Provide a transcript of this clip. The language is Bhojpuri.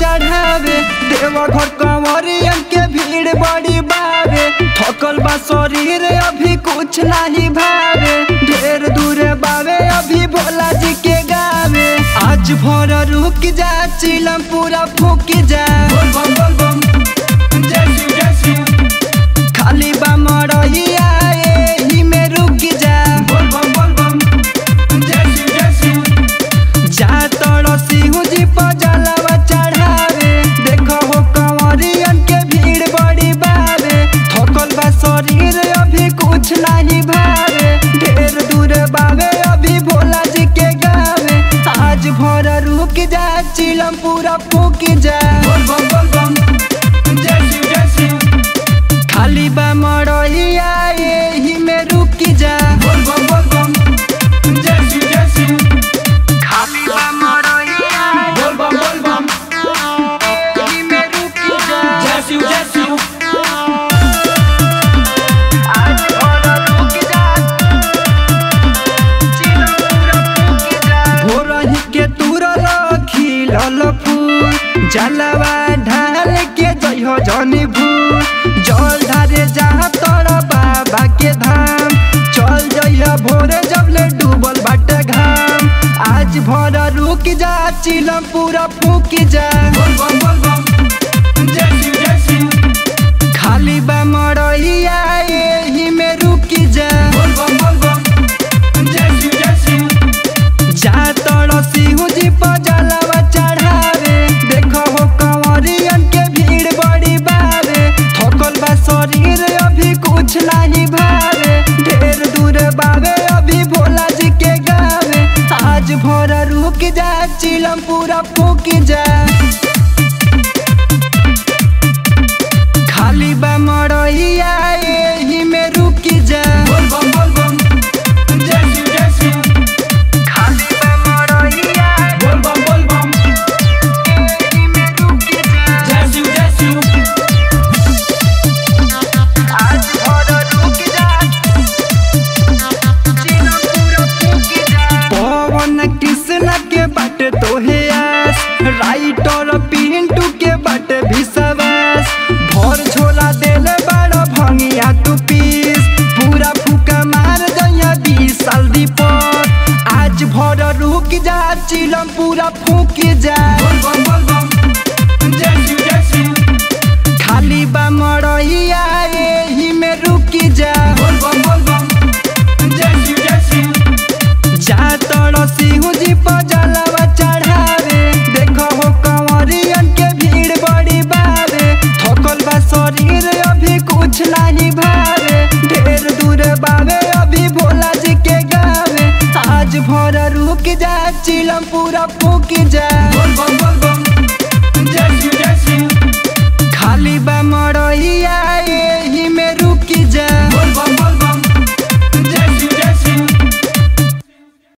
चढ़ावे देवा घर कंवरियन के भीड़ बड़ी बावे थकल बा शरीर अभी कुछ नहीं भावे ढेर दूर बावे अभी भोला जी के गावे आज भोर रुक जा चिलम पूरा फूक जा खाली बा मरहिया एही में रुक जा जा तोड़ सिंह जी पर जलवा चढ़ावे देखो हो कंवरियन के भीड़ बड़ी बावे थकल बा शरीर अभी कुछ नहीं भावे ढेर दूर बावे अभी भोला जी के गावे आज भोर रुक जा चिलम पूरा फूक जा खाली बा मरहिया एही में रुक जा खाली बा मरहिया एही में रुक जा आज भोर रुक जा चिलम पूरा फूक जा भोरही के तुरल खिलल फूल जलवा ढाल के जइहो जनी भूल जल ढारे जहाँ तोर बाबा के धाम चल जइह भोरे जबले डूबल बाटे घाम आज भोर रुक जा चिलम पूरा फूक जा खाली बा मरहिया एही में रुक जा जा तोड़ सिंह जी पर जलवा चढ़ावे देखो हो कंवरियन के भीड़ बड़ी बावे थकल बा शरीर अभी कुछ नहीं भावे ढेर दूर बावे अभी भोला जी के गावे आज भोर रुक जा चिलम पूरा फूक जा खाली बा मरहिया एही में रुक जा खाली बा मरहिया एही में रुक जा आज भोर रुक जा चिलम पूरा फूक जा पवन कृष्ण के बट तोहे आस राइटर पिंटू के बट विश्वास भोर झोला देले बड़ भंगिया तू पीस पूरा फूका मार दैया बीस साल दीपक आज भोर रुक जा चिलम पूरा फूक जा खाली बा मरहिया एही में रुक जा जा तोड़ सिंह जी पर जलवा चढ़ावे देखो हो कंवरियन के भीड़ बड़ी बावे थकल बा शरीर अभी कुछ नहीं भावे ढेर दूर बावे अभी भोला जी के गावे आज भोर रुक जा चिलम पूरा फूक जा खाली बा मरहिया